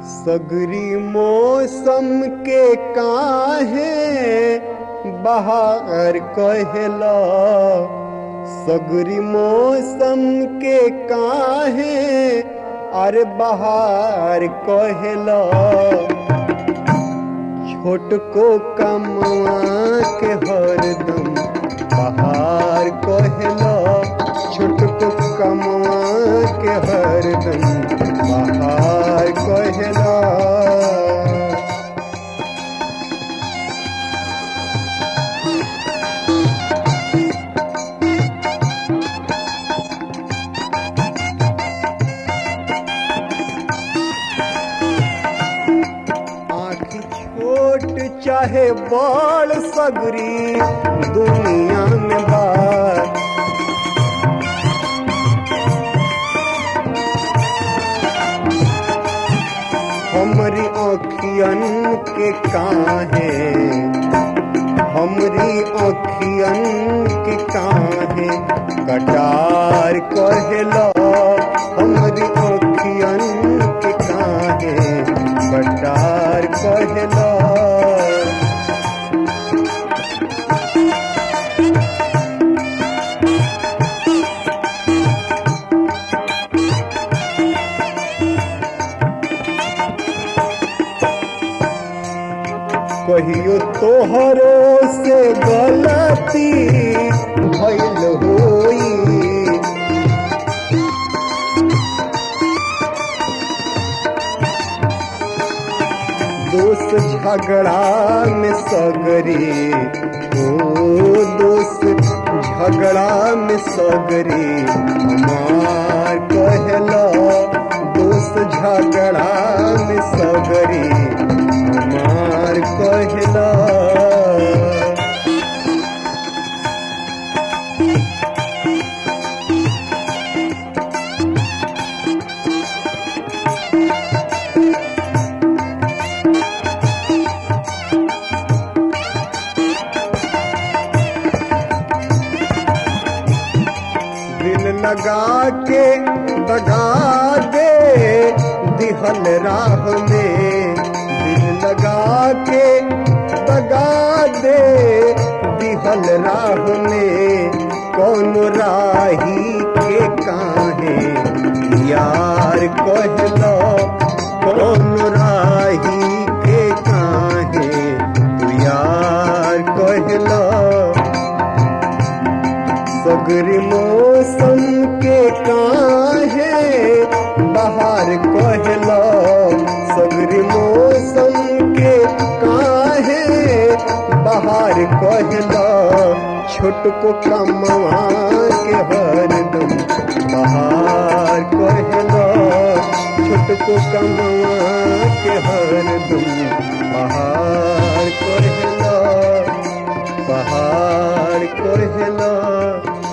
सगरी मौसम के काहे बहार कहेला सगरी मौसम के काहे अरे बहार कहेला छोट को कमवा के हरदम बहार कहेला छोट को कमवा के हरदम बहार कहेला आँखी छोट चाहे बड़ सगरी दुनिया में बात हमरी आँखियन के काहे हमरी आँखियन के काहे कटार कहेला हमरी आँखियन के काहे कटार कहेला कहियो तोहरो से गलती भइल होई दोस्त झगड़ा में सगरी ओ दोस्त झगड़ा में सगरी हमार कहला दोस्त झगड़ा में सगरी हमार कहला दिल लगा के दगा दे दिहल राह में दिल लगा के दगा दे दिहल राह में कौन राही के काहे यार कहलो कौन राही के काहे तू यार कहलो सगरी मौसम के काहे बाहर कहला सगरी मौसम के काहे बाहर कहला छोट को कमवा के हरदम बाहर कहला छोट को कमवा के हरदम बाहर कहला बाहर कहला